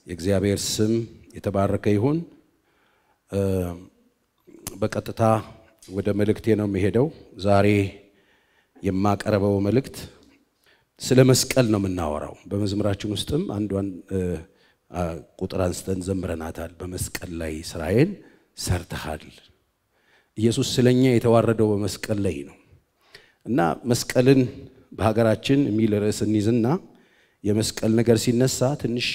የእግዚአብሔር ስም የተባረከ ይሁን። በቀጥታ ወደ መልእክቴ ነው የሚሄደው። ዛሬ የማቀርበው መልእክት ስለ መስቀል ነው የምናወራው። በመዝሙራችን ውስጥም አንዷን ቁጥር አንስተን ዘምረናታል። በመስቀል ላይ ስራዬን ሰርተሃል። ኢየሱስ ስለኛ የተዋረደው በመስቀል ላይ ነው እና መስቀልን በሀገራችን የሚል ርዕስ እንይዝና የመስቀል ነገር ሲነሳ ትንሽ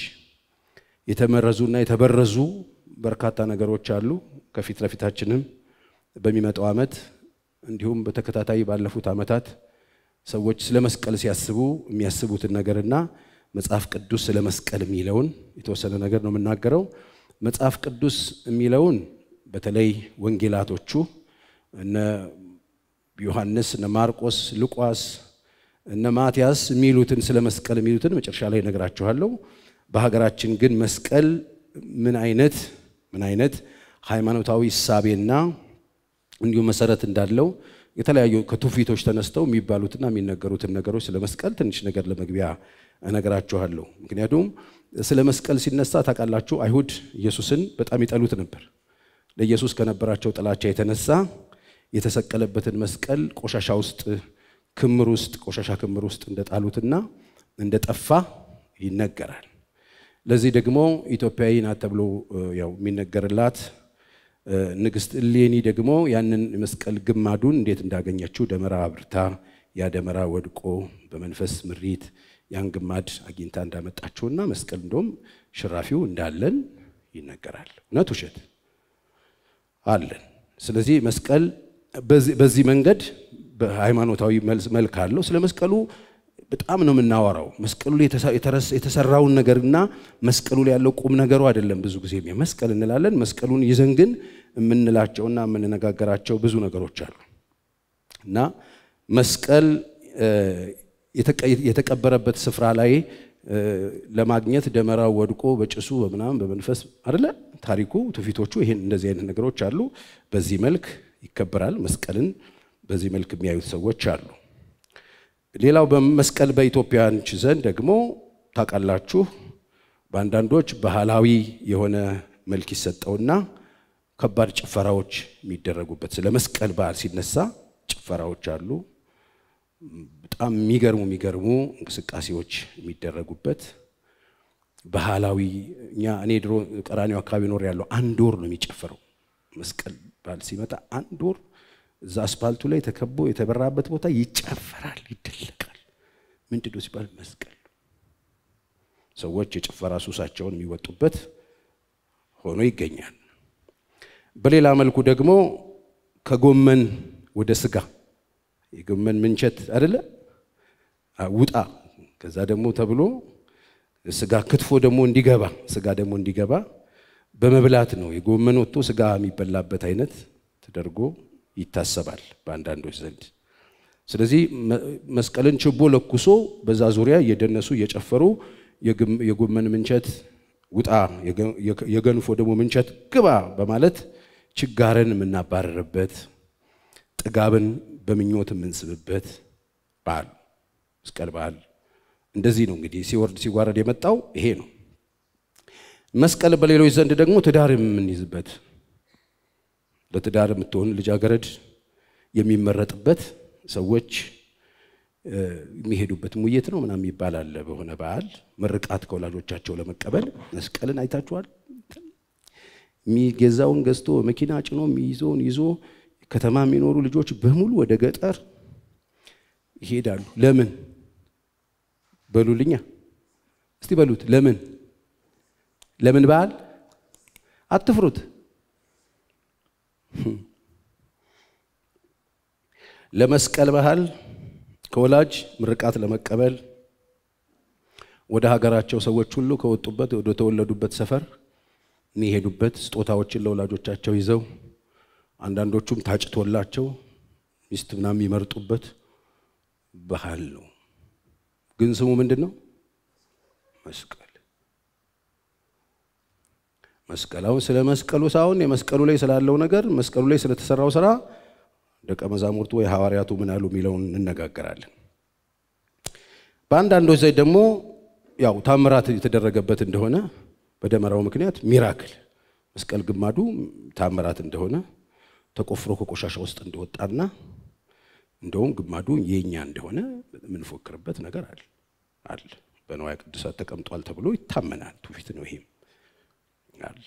የተመረዙና የተበረዙ በርካታ ነገሮች አሉ። ከፊት ለፊታችንም በሚመጣው ዓመት እንዲሁም በተከታታይ ባለፉት ዓመታት ሰዎች ስለ መስቀል ሲያስቡ የሚያስቡትን ነገርና መጽሐፍ ቅዱስ ስለ መስቀል የሚለውን የተወሰነ ነገር ነው የምናገረው። መጽሐፍ ቅዱስ የሚለውን በተለይ ወንጌላቶቹ እነ ዮሐንስ፣ እነ ማርቆስ፣ ሉቃስ፣ እነ ማትያስ የሚሉትን ስለ መስቀል የሚሉትን መጨረሻ ላይ እነግራችኋለሁ። በሀገራችን ግን መስቀል ምን አይነት ምን አይነት ሃይማኖታዊ እሳቤና እንዲሁም መሰረት እንዳለው የተለያዩ ከትውፊቶች ተነስተው የሚባሉትና የሚነገሩትን ነገሮች ስለ መስቀል ትንሽ ነገር ለመግቢያ እነግራችኋለሁ። ምክንያቱም ስለ መስቀል ሲነሳ ታውቃላችሁ፣ አይሁድ ኢየሱስን በጣም ይጠሉት ነበር። ለኢየሱስ ከነበራቸው ጥላቻ የተነሳ የተሰቀለበትን መስቀል ቆሻሻ ውስጥ ክምር ውስጥ ቆሻሻ ክምር ውስጥ እንደጣሉትና እንደጠፋ ይነገራል። ለዚህ ደግሞ ኢትዮጵያዊ ናት ተብሎ ያው የሚነገርላት ንግስት እሌኒ ደግሞ ያንን መስቀል ግማዱን እንዴት እንዳገኘችው ደመራ አብርታ ያ ደመራ ወድቆ በመንፈስ ምሪት ያን ግማድ አግኝታ እንዳመጣችውና መስቀል እንደውም ሽራፊው እንዳለን ይነገራል። እውነት ውሸት አለን። ስለዚህ መስቀል በዚህ መንገድ በሃይማኖታዊ መልክ አለው። ስለ መስቀሉ በጣም ነው የምናወራው። መስቀሉ ላይ የተሰራውን ነገርና መስቀሉ ላይ ያለው ቁም ነገሩ አይደለም። ብዙ ጊዜ መስቀል እንላለን። መስቀሉን ይዘን ግን የምንላቸውና የምንነጋገራቸው ብዙ ነገሮች አሉ እና መስቀል የተቀበረበት ስፍራ ላይ ለማግኘት ደመራው ወድቆ በጭሱ በምናምን በመንፈስ አይደለ ታሪኩ፣ ትውፊቶቹ ይሄን እንደዚህ አይነት ነገሮች አሉ። በዚህ መልክ ይከበራል። መስቀልን በዚህ መልክ የሚያዩት ሰዎች አሉ። ሌላው በመስቀል በኢትዮጵያኖች ዘንድ ደግሞ ታውቃላችሁ፣ በአንዳንዶች ባህላዊ የሆነ መልክ ይሰጠውና ከባድ ጭፈራዎች የሚደረጉበት ስለ መስቀል በዓል ሲነሳ ጭፈራዎች አሉ። በጣም የሚገርሙ የሚገርሙ እንቅስቃሴዎች የሚደረጉበት ባህላዊ እኛ እኔ ድሮ ቀራኒው አካባቢ ኖር ያለው አንድ ወር ነው የሚጨፈረው መስቀል በዓል ሲመጣ አንድ ወር እዛ አስፓልቱ ላይ ተከቦ የተበራበት ቦታ ይጨፈራል፣ ይደለቃል። ምንድን ነው ሲባል መስቀል ሰዎች የጭፈራ ሱሳቸውን የሚወጡበት ሆኖ ይገኛል። በሌላ መልኩ ደግሞ ከጎመን ወደ ስጋ የጎመን ምንቸት አይደለ ውጣ፣ ከዛ ደግሞ ተብሎ ስጋ ክትፎ ደግሞ እንዲገባ ስጋ ደግሞ እንዲገባ በመብላት ነው የጎመን ወጥቶ ስጋ የሚበላበት አይነት ተደርጎ ይታሰባል በአንዳንዶች ዘንድ። ስለዚህ መስቀልን ችቦ ለኩሶ በዛ ዙሪያ እየደነሱ እየጨፈሩ የጎመን ምንቸት ውጣ፣ የገንፎ ደግሞ ምንቸት ግባ በማለት ችጋርን የምናባረርበት ጥጋብን በምኞት የምንስብበት በዓል መስቀል በዓል እንደዚህ ነው እንግዲህ ሲወርድ ሲዋረድ የመጣው ይሄ ነው። መስቀል በሌሎች ዘንድ ደግሞ ትዳር የምንይዝበት ለትዳር የምትሆን ልጃገረድ የሚመረጥበት ሰዎች የሚሄዱበት ሙየት ነው ምናምን የሚባል አለ። በሆነ በዓል ምርቃት ከወላጆቻቸው ለመቀበል መስቀልን አይታችኋል። የሚገዛውን ገዝቶ መኪና ጭኖ የሚይዘውን ይዞ ከተማ የሚኖሩ ልጆች በሙሉ ወደ ገጠር ይሄዳሉ። ለምን በሉልኛ፣ እስቲ በሉት። ለምን ለምን በዓል አትፍሩት። ለመስቀል ባህል ከወላጅ ምርቃት ለመቀበል ወደ ሀገራቸው ሰዎች ሁሉ ከወጡበት ወደ ተወለዱበት ሰፈር የሚሄዱበት ስጦታዎችን ለወላጆቻቸው ይዘው አንዳንዶቹም ታጭቶላቸው ሚስት ምናምን የሚመርጡበት ባህል ነው። ግን ስሙ ምንድን ነው? መስቀል። መስቀል አሁን ስለ መስቀሉ ሳይሆን የመስቀሉ ላይ ስላለው ነገር መስቀሉ ላይ ስለተሰራው ስራ ደቀ መዛሙርቱ ወይ ሐዋርያቱ ምን አሉ የሚለውን እንነጋገራለን። በአንዳንዶች ዘንድ ደግሞ ያው ታምራት የተደረገበት እንደሆነ በደመራው ምክንያት ሚራክል መስቀል ግማዱ ታምራት እንደሆነ ተቆፍሮ ከቆሻሻ ውስጥ እንደወጣና እንደውም ግማዱ የኛ እንደሆነ የምንፎክርበት ነገር አለ አለ በንዋየ ቅዱሳት ተቀምጧል ተብሎ ይታመናል። ትውፊት ነው ይሄም አለ።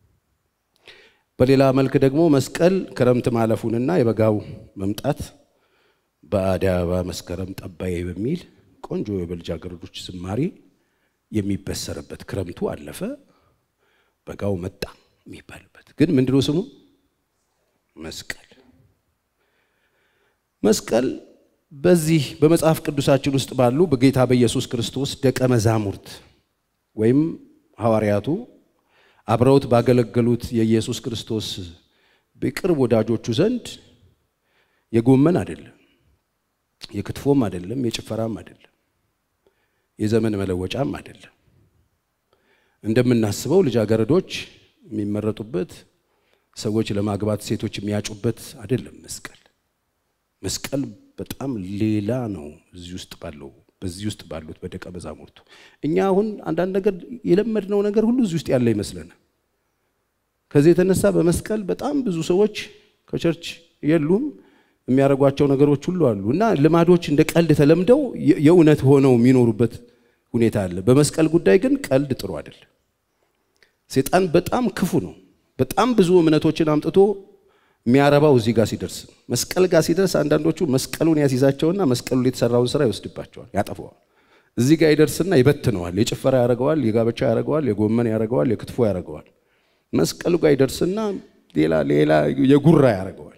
በሌላ መልክ ደግሞ መስቀል ክረምት ማለፉንና የበጋው መምጣት በአደይ አበባ መስከረም ጠባዬ በሚል ቆንጆ የልጃገረዶች ዝማሬ የሚበሰርበት ክረምቱ አለፈ በጋው መጣ የሚባልበት ግን ምንድነው ስሙ? መስቀል። መስቀል በዚህ በመጽሐፍ ቅዱሳችን ውስጥ ባሉ በጌታ በኢየሱስ ክርስቶስ ደቀ መዛሙርት ወይም ሐዋርያቱ አብረውት ባገለገሉት የኢየሱስ ክርስቶስ በቅርብ ወዳጆቹ ዘንድ የጎመን አይደለም፣ የክትፎም አይደለም፣ የጭፈራም አይደለም፣ የዘመን መለወጫም አይደለም። እንደምናስበው ልጃገረዶች የሚመረጡበት ሰዎች ለማግባት ሴቶች የሚያጩበት አይደለም። መስቀል መስቀል በጣም ሌላ ነው። እዚህ ውስጥ ባለው በዚህ ውስጥ ባሉት በደቀ መዛሙርቱ እኛ አሁን አንዳንድ ነገር የለመድነው ነገር ሁሉ እዚህ ውስጥ ያለ ይመስለናል። ከዚህ የተነሳ በመስቀል በጣም ብዙ ሰዎች ከቸርች የሉም የሚያደርጓቸው ነገሮች ሁሉ አሉ እና ልማዶች እንደ ቀልድ ተለምደው የእውነት ሆነው የሚኖሩበት ሁኔታ አለ። በመስቀል ጉዳይ ግን ቀልድ ጥሩ አይደለም። ሴጣን በጣም ክፉ ነው። በጣም ብዙ እምነቶችን አምጥቶ የሚያረባው እዚህ ጋር ሲደርስ መስቀል ጋር ሲደርስ አንዳንዶቹ መስቀሉን ያስይዛቸውና መስቀሉ የተሰራውን ስራ ይወስድባቸዋል፣ ያጠፈዋል። እዚህ ጋር ይደርስና ይበትነዋል። የጭፈራ ያደርገዋል፣ የጋብቻ ያደርገዋል፣ የጎመን ያደርገዋል፣ የክትፎ ያደርገዋል። መስቀሉ ጋር ይደርስና ሌላ ሌላ የጉራ ያደርገዋል።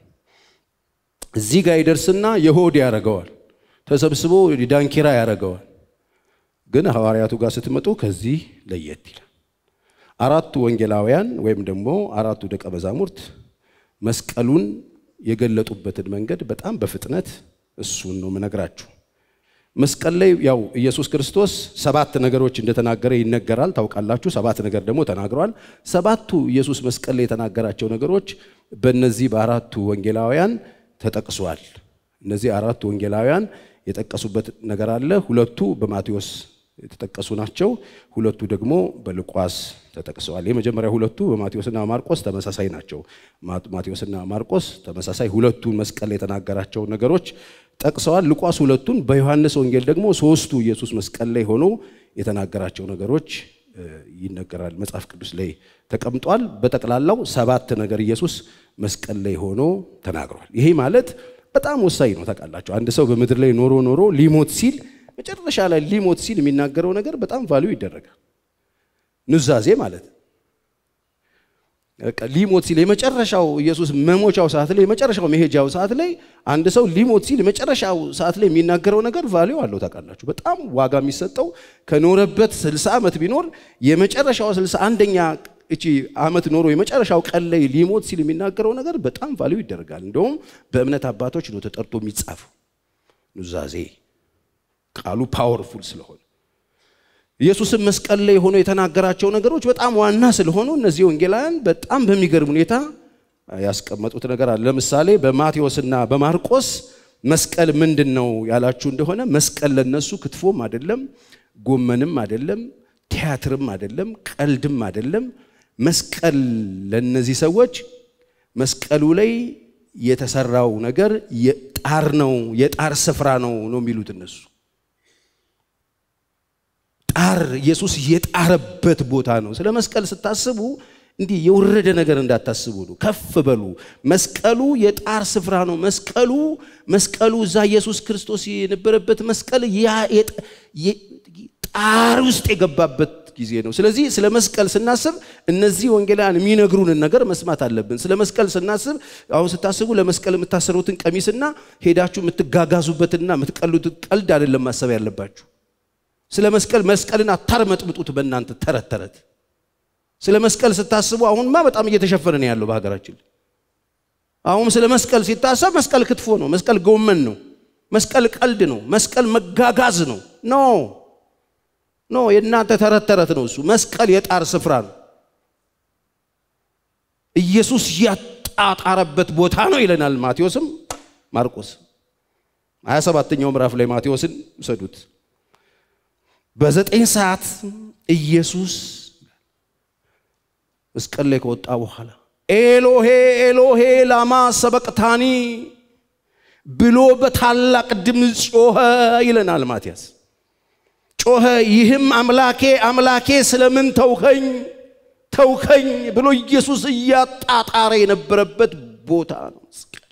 እዚህ ጋር ይደርስና የሆድ ያደርገዋል። ተሰብስቦ ዳንኪራ ያደርገዋል። ግን ሐዋርያቱ ጋር ስትመጡ ከዚህ ለየት ይላል። አራቱ ወንጌላውያን ወይም ደግሞ አራቱ ደቀ መዛሙርት መስቀሉን የገለጡበትን መንገድ በጣም በፍጥነት እሱን ነው የምነግራችሁ። መስቀል ላይ ያው ኢየሱስ ክርስቶስ ሰባት ነገሮች እንደተናገረ ይነገራል። ታውቃላችሁ። ሰባት ነገር ደግሞ ተናግረዋል። ሰባቱ ኢየሱስ መስቀል ላይ የተናገራቸው ነገሮች በእነዚህ በአራቱ ወንጌላውያን ተጠቅሷል። እነዚህ አራቱ ወንጌላውያን የጠቀሱበት ነገር አለ። ሁለቱ በማቴዎስ የተጠቀሱ ናቸው። ሁለቱ ደግሞ በሉቃስ ተጠቅሰዋል። የመጀመሪያ ሁለቱ በማቴዎስና ማርቆስ ተመሳሳይ ናቸው። ማቴዎስና ማርቆስ ተመሳሳይ ሁለቱን መስቀል የተናገራቸው ነገሮች ጠቅሰዋል። ሉቃስ ሁለቱን፣ በዮሐንስ ወንጌል ደግሞ ሶስቱ ኢየሱስ መስቀል ላይ ሆኖ የተናገራቸው ነገሮች ይነገራል። መጽሐፍ ቅዱስ ላይ ተቀምጧል። በጠቅላላው ሰባት ነገር ኢየሱስ መስቀል ላይ ሆኖ ተናግሯል። ይሄ ማለት በጣም ወሳኝ ነው። ታውቃላችሁ አንድ ሰው በምድር ላይ ኖሮ ኖሮ ሊሞት ሲል መጨረሻ ላይ ሊሞት ሲል የሚናገረው ነገር በጣም ቫልዩ ይደረጋል። ኑዛዜ ማለት ሊሞት ሲል የመጨረሻው ኢየሱስ መሞቻው ሰዓት ላይ የመጨረሻው መሄጃው ሰዓት ላይ አንድ ሰው ሊሞት ሲል የመጨረሻው ሰዓት ላይ የሚናገረው ነገር ቫልዩ አለው። ታውቃላችሁ በጣም ዋጋ የሚሰጠው ከኖረበት 60 ዓመት ቢኖር የመጨረሻው 61ኛ እቺ ዓመት ኖሮ የመጨረሻው ቀን ላይ ሊሞት ሲል የሚናገረው ነገር በጣም ቫልዩ ይደረጋል። እንደውም በእምነት አባቶች ነው ተጠርቶ የሚጻፈው ኑዛዜ ቃሉ ፓወርፉል ስለሆነ ኢየሱስም መስቀል ላይ ሆኖ የተናገራቸው ነገሮች በጣም ዋና ስለሆኑ እነዚህ ወንጌላውያን በጣም በሚገርም ሁኔታ ያስቀመጡት ነገር አለ። ለምሳሌ በማቴዎስና በማርቆስ መስቀል ምንድን ነው ያላችሁ እንደሆነ መስቀል ለነሱ ክትፎም አይደለም፣ ጎመንም አይደለም፣ ቲያትርም አይደለም፣ ቀልድም አይደለም። መስቀል ለነዚህ ሰዎች መስቀሉ ላይ የተሰራው ነገር የጣር ነው፣ የጣር ስፍራ ነው ነው የሚሉት እነሱ ጣር ኢየሱስ የጣረበት ቦታ ነው። ስለ መስቀል ስታስቡ እንዲህ የወረደ ነገር እንዳታስቡ ነው። ከፍ በሉ። መስቀሉ የጣር ስፍራ ነው። መስቀሉ መስቀሉ እዛ ኢየሱስ ክርስቶስ የነበረበት መስቀል ጣር ውስጥ የገባበት ጊዜ ነው። ስለዚህ ስለ መስቀል ስናስብ እነዚህ ወንጌላውያን የሚነግሩንን ነገር መስማት አለብን። ስለ መስቀል ስናስብ አሁን ስታስቡ ለመስቀል የምታሰሩትን ቀሚስና ሄዳችሁ የምትጋጋዙበትና የምትቀሉትን ቀልድ አይደለም ማሰብ ያለባችሁ። ስለ መስቀል መስቀልን አታርመጥምጡት በእናንተ ተረት ተረት። ስለ መስቀል ስታስቡ አሁንማ በጣም እየተሸፈነ ነው ያለው በሀገራችን። አሁን ስለ መስቀል ሲታሰብ መስቀል ክትፎ ነው፣ መስቀል ጎመን ነው፣ መስቀል ቀልድ ነው፣ መስቀል መጋጋዝ ነው። ኖ ኖ፣ የእናንተ ተረት ተረት ነው እሱ። መስቀል የጣር ስፍራ ነው። ኢየሱስ ያጣጣረበት ቦታ ነው ይለናል ማቴዎስም ማርቆስ። ሀያ ሰባተኛው ምዕራፍ ላይ ማቴዎስን ውሰዱት። በዘጠኝ ሰዓት ኢየሱስ መስቀል ላይ ከወጣ በኋላ ኤሎሄ ኤሎሄ ላማ ሰበቅታኒ ብሎ በታላቅ ድምፅ ጮኸ ይለናል ማትያስ። ጮኸ ይህም አምላኬ አምላኬ ስለምን ተውከኝ ተውከኝ ብሎ ኢየሱስ እያጣጣረ የነበረበት ቦታ ነው። መስቀል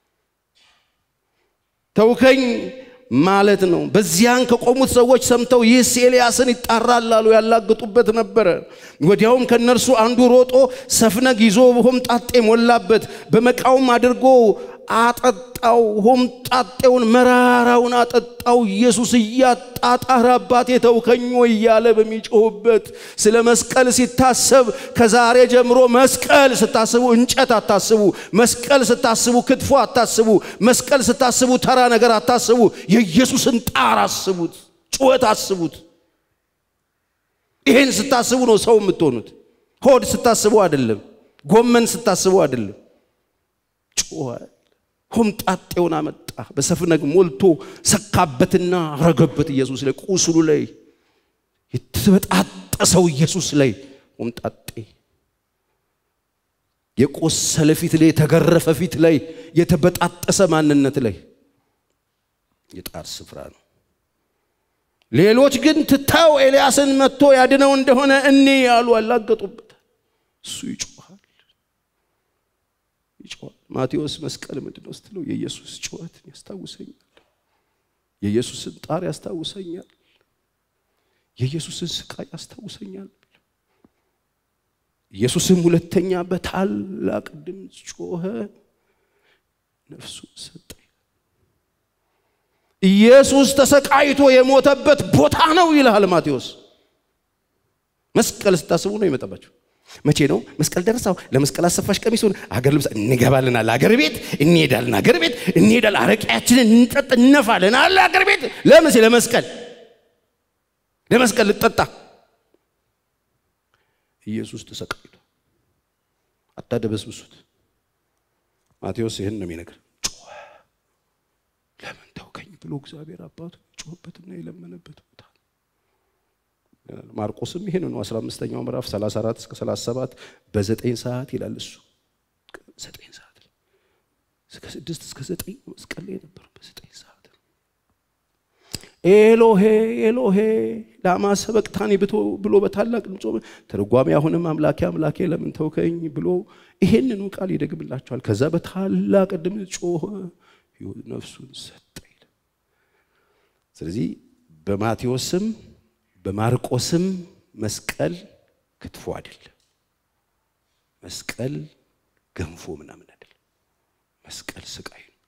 ተውከኝ ማለት ነው። በዚያን ከቆሙት ሰዎች ሰምተው ይህስ ኤልያስን ይጣራል አሉ፣ ያላግጡበት ነበረ። ወዲያውም ከእነርሱ አንዱ ሮጦ ሰፍነግ ይዞ ሆምጣጤ ሞላበት፣ በመቃውም አድርጎ አጠጣው። ሆምጣጤውን መራራውን አጠጣው። ኢየሱስ እያጣጣረ አባቴ ተውከኝ ወይ እያለ በሚጮህበት ስለ መስቀል ሲታሰብ ከዛሬ ጀምሮ መስቀል ስታስቡ እንጨት አታስቡ። መስቀል ስታስቡ ክትፎ አታስቡ። መስቀል ስታስቡ ተራ ነገር አታስቡ። የኢየሱስን ጣር አስቡት፣ ጩኸት አስቡት። ይሄን ስታስቡ ነው ሰው የምትሆኑት። ሆድ ስታስቡ አይደለም። ጎመን ስታስቡ አይደለም። ጮኸ። ሆምጣጤውን አመጣ፣ በሰፍነግ ሞልቶ ሰካበትና ረገበት ኢየሱስ ላይ ቁስሉ ላይ የተበጣጠሰው ኢየሱስ ላይ ሆምጣጤ የቆሰለ ፊት ላይ የተገረፈ ፊት ላይ የተበጣጠሰ ማንነት ላይ የጣር ስፍራ ነው። ሌሎች ግን ትታው ኤልያስን መጥቶ ያድነው እንደሆነ እኔ ያሉ አላገጡበት። እሱ ይጮኻል ይጮኻል። ማቴዎስ መስቀል ምንድን ነው ስትለው የኢየሱስ ጩኸትን ያስታውሰኛል። የኢየሱስን ጣር ያስታውሰኛል። የኢየሱስን ስቃይ ያስታውሰኛል። ኢየሱስም ሁለተኛ በታላቅ ድምፅ ጮኸ፣ ነፍሱን ሰጠ። ኢየሱስ ተሰቃይቶ የሞተበት ቦታ ነው ይልሃል ማቴዎስ። መስቀል ስታስቡ ነው የመጣባቸው። መቼ ነው መስቀል ደረሳው? ለመስቀል አሰፋሽ ቀሚሱን አገር ልብስ እንገባልናል። አገር ቤት እንሄዳለን። አገር ቤት እንሄዳለን። አረቂያችንን እንጠጥ እነፋለን አለ አገር ቤት ለምን ሲል ለመስቀል ለመስቀል ልጠጣ ኢየሱስ ተሰቃይቶ አታደበስብሱት። ማቴዎስ ይህን ነው የሚነግር። ጮኸ። ለምን ተውከኝ ብሎ እግዚአብሔር አባቱ ጮኸበትና የለመነበት ቦታ ማርቆስም ይሄን ነው 15ኛው ምዕራፍ 34 እስከ 37 በዘጠኝ ሰዓት ይላል እሱ ዘጠኝ ሰዓት እስከ ስድስት እስከ ዘጠኝ መስቀል ላይ የነበረው በዘጠኝ ሰዓት ኤሎሄ ኤሎሄ ላማ ሰበቅታኒ ብሎ በታላቅ ድምፅ ተርጓሚ አሁንም አምላኬ አምላኬ ለምን ተውከኝ ብሎ ይሄንኑ ቃል ይደግምላቸዋል። ከዛ በታላቅ ድምፅ ጮኸ፣ ነፍሱን ሰጠ። ስለዚህ በማቴዎስም በማርቆስም መስቀል ክትፎ አይደለም። መስቀል ገንፎ ምናምን አይደለም። መስቀል ስቃይ ነው።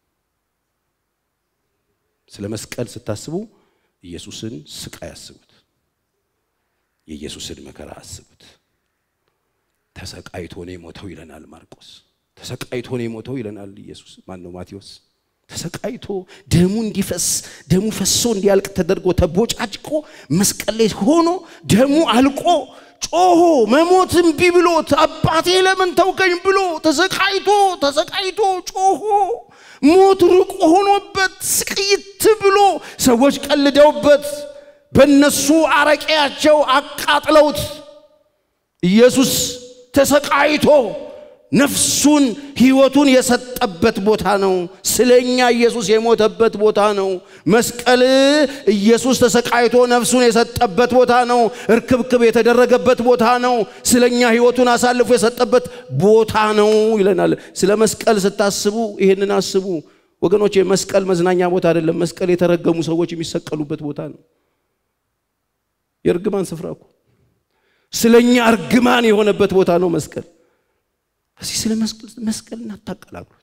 ስለ መስቀል ስታስቡ ኢየሱስን ስቃይ አስቡት። የኢየሱስን መከራ አስቡት። ተሰቃይቶ ነው የሞተው ይለናል ማርቆስ። ተሰቃይቶ ነው የሞተው ይለናል ኢየሱስ ማን ነው ማቴዎስ። ተሰቃይቶ ደሙ እንዲፈስ ደሙ ፈሶ እንዲያልቅ ተደርጎ ተቦጫጭቆ መስቀል ላይ ሆኖ ደሙ አልቆ ጮሆ መሞት እምቢ ብሎት አባቴ ለምን ተውከኝ ብሎ ተሰቃይቶ ተሰቃይቶ ጮሆ ሞት ሩቅ ሆኖበት ስቅይት ብሎ ሰዎች ቀልደውበት በነሱ አረቄያቸው አቃጥለውት ኢየሱስ ተሰቃይቶ ነፍሱን ሕይወቱን የሰጠበት ቦታ ነው። ስለኛ ኢየሱስ የሞተበት ቦታ ነው። መስቀል ኢየሱስ ተሰቃይቶ ነፍሱን የሰጠበት ቦታ ነው። እርክብክብ የተደረገበት ቦታ ነው። ስለኛ ሕይወቱን አሳልፎ የሰጠበት ቦታ ነው ይለናል። ስለ መስቀል ስታስቡ ይህንን አስቡ ወገኖች። መስቀል መዝናኛ ቦታ አይደለም። መስቀል የተረገሙ ሰዎች የሚሰቀሉበት ቦታ ነው። የእርግማን ስፍራ እኮ ስለኛ እርግማን የሆነበት ቦታ ነው መስቀል። እዚህ ስለ መስቀል እናታቀላቅሉት፣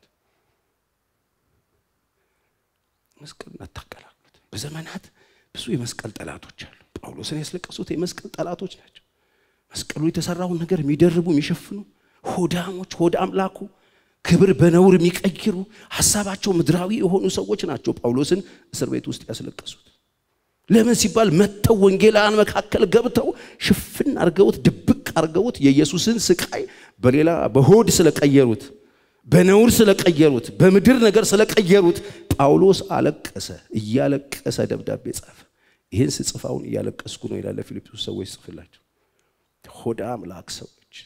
መስቀል እናታቀላቅሉት። በዘመናት ብዙ የመስቀል ጠላቶች አሉ። ጳውሎስን ያስለቀሱት የመስቀል ጠላቶች ናቸው። መስቀሉ የተሰራውን ነገር የሚደርቡ የሚሸፍኑ ሆዳሞች፣ ሆድ አምላኩ ክብር በነውር የሚቀይሩ ሀሳባቸው ምድራዊ የሆኑ ሰዎች ናቸው ጳውሎስን እስር ቤት ውስጥ ያስለቀሱት። ለምን ሲባል መጥተው ወንጌላውያን መካከል ገብተው ሽፍን አርገውት ድብቅ አርገውት የኢየሱስን ስቃይ በሌላ በሆድ ስለቀየሩት፣ በነውር ስለቀየሩት፣ በምድር ነገር ስለቀየሩት ጳውሎስ አለቀሰ። እያለቀሰ ደብዳቤ ጻፈ። ይህን ስጽፋውን እያለቀስኩ ነው ይላለ ፊልጵስዩስ ሰዎች ጽፍላቸው። ሆዳ አምላክ ሰዎች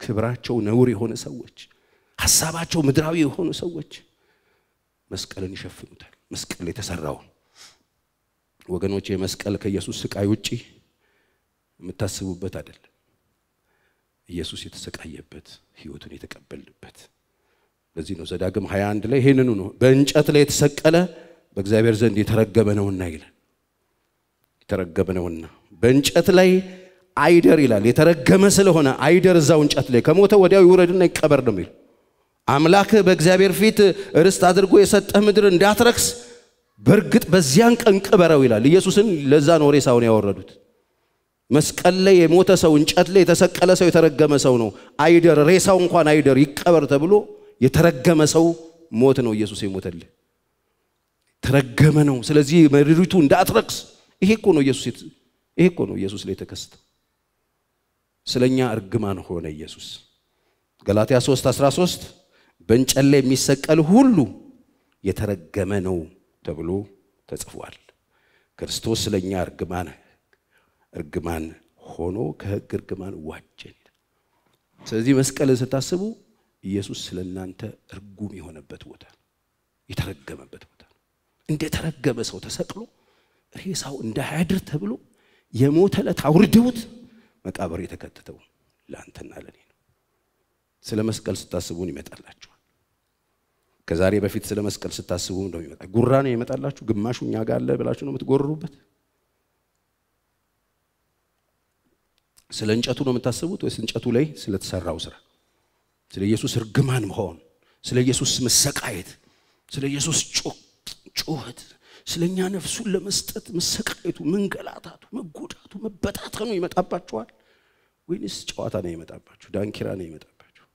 ክብራቸው ነውር የሆነ ሰዎች፣ ሀሳባቸው ምድራዊ የሆኑ ሰዎች መስቀልን ይሸፍኑታል። መስቀል የተሰራውን ወገኖች፣ የመስቀል ከኢየሱስ ስቃይ ውጪ የምታስቡበት አይደለም። ኢየሱስ የተሰቃየበት ሕይወቱን የተቀበልንበት ለዚህ ነው ዘዳግም 21 ላይ ይህንኑ ነው በእንጨት ላይ የተሰቀለ በእግዚአብሔር ዘንድ የተረገመ ነውና ይላል። የተረገመ ነውና በእንጨት ላይ አይደር ይላል። የተረገመ ስለሆነ አይደር እዛው እንጨት ላይ ከሞተ ወዲያው ይውረድና ይቀበር ነው የሚል አምላክህ በእግዚአብሔር ፊት ርስት አድርጎ የሰጠህ ምድር እንዳትረክስ በእርግጥ በዚያን ቀን ቅበረው ይላል። ኢየሱስን ለዛ ነው ሬሳውን ያወረዱት። መስቀል ላይ የሞተ ሰው እንጨት ላይ የተሰቀለ ሰው የተረገመ ሰው ነው። አይደር ሬሳው እንኳን አይደር ይቀበር ተብሎ የተረገመ ሰው ሞት ነው ኢየሱስ የሞተልህ ተረገመ ነው። ስለዚህ ምድሪቱ እንዳትረክስ ይሄ እኮ ነው ኢየሱስ ይሄ እኮ ነው ኢየሱስ ላይ የተከሰተው። ስለኛ እርግማን ሆነ ኢየሱስ። ገላትያ 3 13 በእንጨት ላይ የሚሰቀል ሁሉ የተረገመ ነው ተብሎ ተጽፏል። ክርስቶስ ስለኛ እርግማን እርግማን ሆኖ ከሕግ እርግማን ዋጀን። ስለዚህ መስቀልን ስታስቡ ኢየሱስ ስለ እናንተ እርጉም የሆነበት ቦታ የተረገመበት ቦታ ነው። እንደ ተረገመ ሰው ተሰቅሎ ሬሳው እንዳያድር ተብሎ የሞተ ዕለት አውርደውት መቃብር የተከተተው ለአንተና ለኔ ነው። ስለ መስቀል ስታስቡን ይመጣላችኋል። ከዛሬ በፊት ስለ መስቀል ስታስቡ ነው ይመጣ ጉራ ነው ይመጣላችሁ። ግማሹ እኛ ጋር አለ ብላችሁ ነው የምትጎርሩበት። ስለ እንጨቱ ነው የምታስቡት ወይስ እንጨቱ ላይ ስለተሰራው ስራ? ስለ ኢየሱስ እርግማን መሆን፣ ስለ ኢየሱስ መሰቃየት፣ ስለ ኢየሱስ ጩኸት፣ ስለ እኛ ነፍሱን ለመስጠት መሰቃየቱ፣ መንገላታቱ፣ መጎዳቱ፣ መበታተኑ ይመጣባችኋል ወይንስ ጨዋታ ነው ይመጣባችሁ? ዳንኪራ ነው ይመጣባችሁ?